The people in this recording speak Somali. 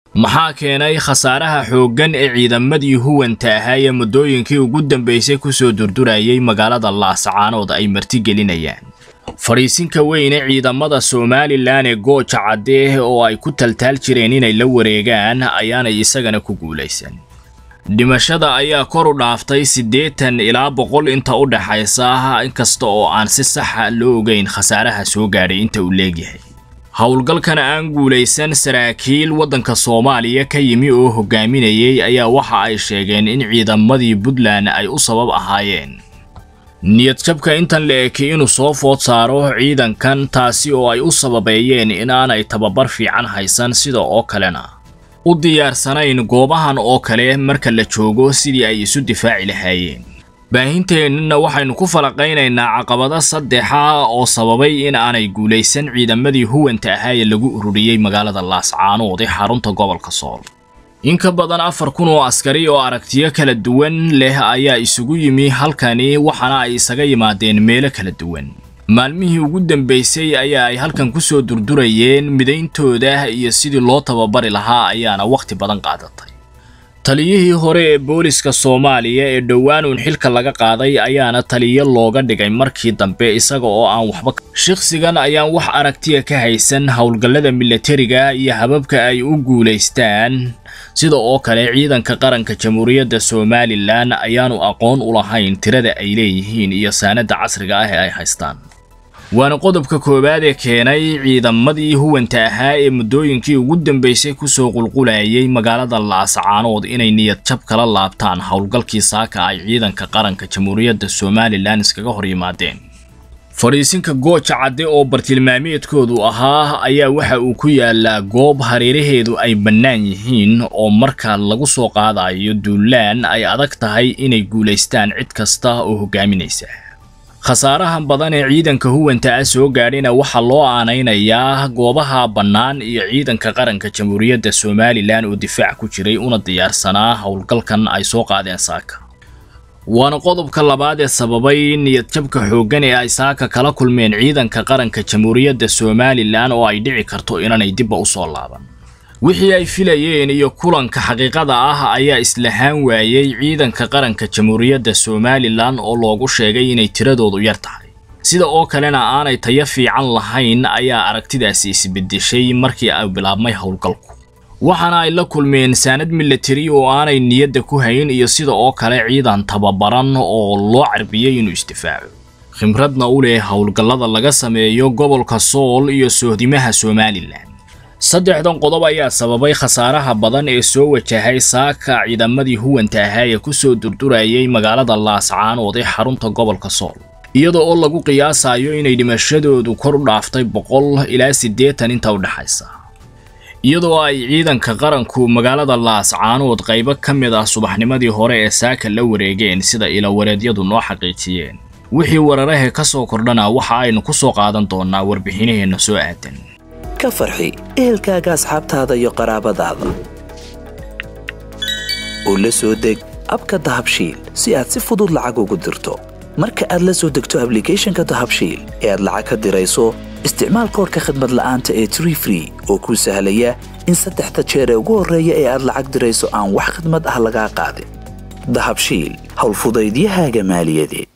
maxaa keenay khasaaraha xooggan ee ciidamadii huwanta ahaa ee muddooyinkii ugu dambaysay kusoo durdurayay magaalada laascaanood ay martigelinayaan fadhiisinka weyne ciidamada somalilan ee gooja caddeeh oo ay ku taltaal jireen inay la wareegaan ayaanay isagana ku guulaysan dhimashada ayaa kor u dhaaftay siddeetan ilaa boqol inta u dhaxaysa inkasta oo aan si saxa loo ogeyn khasaaraha soo gaadhay inta uu leegyahay howlgalkana aan guulaysan saraakiil waddanka soomaaliya ka yimi oo hogaaminayay ayaa waxa ay sheegeen in ciidamadii puntland ay u sabab ahaayeen niyadjabka intan la eki inuu soo food saaro ciidankan taasi oo ay u sababeeyeen inaanay tababar fiican haysan sida oo kalena u diyaarsanayn goobahan oo kale marka la joogo sidii ay isu difaaci lahaayeen baahinteennana waxaynu ku falaqaynaynaa caqabado saddexa oo sababay in aanay guulaysan ciidamadii huwanta ahaa ee lagu ururiyey magaalada laascaanood ee xarunta gobolka sool in ka badan afar kun oo askari oo aragtiyo kala duwan leh ayaa isugu yimi halkani waxaana ay isaga yimaadeen meelo kala duwan maalmihii ugu dambaysay ayaa ay halkan ku soo durdurayeen midayntooda iyo sidii loo tababari lahaa ayaana wakhti badan qaadatay taliyihii hore ee booliska soomaaliya ee dhowaan uun xilka laga qaaday ayaana taliyo looga dhigay markii dambe isaga oo aan waxba shakhsigan ayaan wax aragtiya ka haysan howlgallada milatariga iyo hababka ay u guulaystaan sida oo kale ciidanka qaranka jamhuuriyadda somalilan ayaanu aqoon u lahayn tirada ay leeyihiin iyo saanada casriga ah ee ay haystaan waana qodobka koowaad ee keenay ciidamadii huwanta ahaa ee muddooyinkii ugu dambaysay kusoo qulqulayay magaalada laascaanood inay niyad jab kala laabtaan howlgalkii saaka ay ciidanka qaranka jamhuuriyadda somalilan iskaga hor yimaadeen fadhiisinka gooja cadde oo bartilmaameedkoodu ahaa ayaa waxa uu ku yaalaa goob hareeraheedu ay bannaan yihiin oo marka lagu soo qaadayo duulaan ay adag tahay inay guulaystaan cid kasta oo hogaaminaysa khasaarahan badan ee ciidanka huwanta ah soo gaadhina waxaa loo aanaynayaa goobaha bannaan iyo ciidanka qaranka jamhuuriyadda somalilan oo difaac ku jiray una diyaarsanaa howlgalkan ay soo qaadeen saaka waana qodobka labaad ee sababay niyadjabka xooggan ee ay saaka kala kulmeen ciidanka qaranka jamhuuriyadda somalilan oo ay dhici karto inanay dibba u soo laaban wixii ay filayeen iyo kulanka xaqiiqada ah ayaa islahaan waayey ciidanka qaranka jamhuuriyadda somalilan oo loogu sheegay inay tiradoodu yar tahay sida oo kalena aanay tayo fiican lahayn ayaa aragtidaasi isbedeshay markii ay bilaabmay howlgalku waxaana ay la kulmeen saanad milatari oo aanay niyadda ku hayn iyo sida oo kale ciidan tababaran oo loo carbiyey inuu isdifaaco khibradna u leh howlgallada laga sameeyo gobolka sool iyo sohdimaha somalilan saddexdan qodob ayaa sababay khasaaraha badan ee soo wajahay saaka ciidamadii huwanta ahaa ee kusoo durdurayay magaalada laascaanood ee xarunta gobolka sool iyada oo lagu qiyaasayo inay dhimashadoodu kor u dhaaftay boqol ilaa siddeetan inta u dhexaysa iyadoo ay ciidanka qaranku magaalada laascaanood qaybo ka mid ah subaxnimadii hore ee saaka la wareegeen sida ilawareedyadu noo xaqiijiyeen wixii wararahe ka soo kordhana waxa aynu ku soo qaadan doonaa warbixinaheenna soo aadan ka farxi ehelkaaga asxaabtaada iyo qaraabadaada oo la soo deg abka dahabshiil si aad si fudud lacag ugu dirto marka aad la soo degto ablicathonka dahabshiil ee aad lacag ka dirayso isticmaal koorka khadmad la'aanta ee tree free oo kuu sahlaya in saddexda jeer ee ugu horreeya ee aad lacag dirayso aan wax khadmad ah lagaa qaadin dahabshiil howlfudaydiyahaaga maaliyadeed